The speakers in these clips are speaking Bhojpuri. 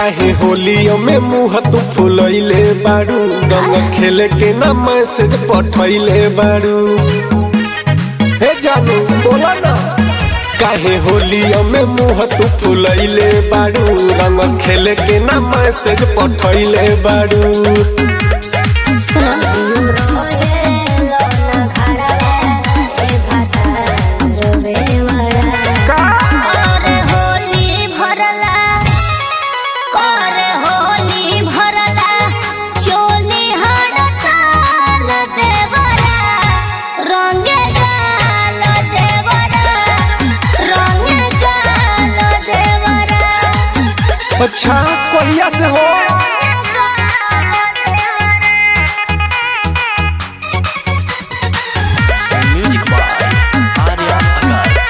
काहे होलियो में मुंह तू फुलैले बारू गंगा खेले के ना मैसेज पठैले बारू हे जानू बोला ना काहे होलियो में मुंह तू फुलैले बारू रंग खेले के ना मैसेज पठैले बारू का करे होली भरला करे होली भरला चोली हड़ताल देवरा रंग गाल देवरा रंग गाल देवरा अच्छा कोहिया से हो म्यूजिक बाय आर्या आकाश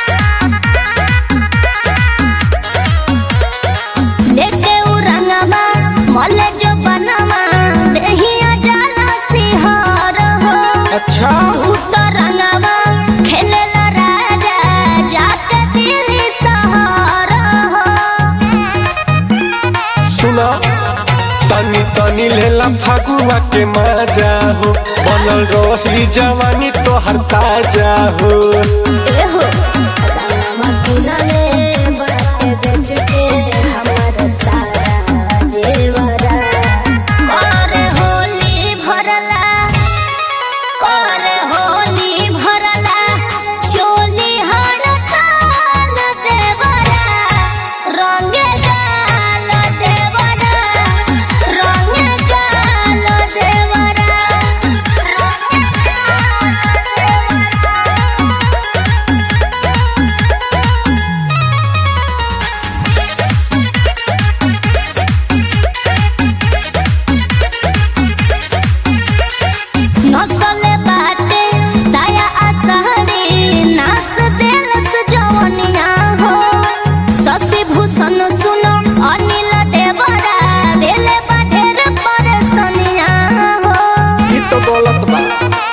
लेके उ रंगवा मले जो बनवा देहिया जाला सिहार हो अच्छा उतरंगवा खेलेला राजा जाके दिल्ली शहर हो सुना तनी तनी लेला फागुआ के मजा हो बनल रही जवानी तोहर ताजा हो एहो रंगवा किनले बाटे बेच के हमर सारा जेवरा करे होली भरला करे होली भरला चोली हड़ताल देवरा रंग गाल देवरा रंग गाल देवरा नसले बाटे साया असहरी नास दिल से जवनिया हो शशि भूषण सुनो अनिल देवरा दिले बाटेर परेशानिया हो ई तो गलत बा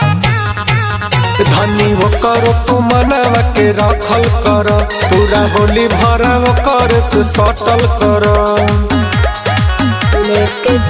धनी वो करो तू मनवा के रखल कर पूरा होली भरा वो कर से सटल कर लेके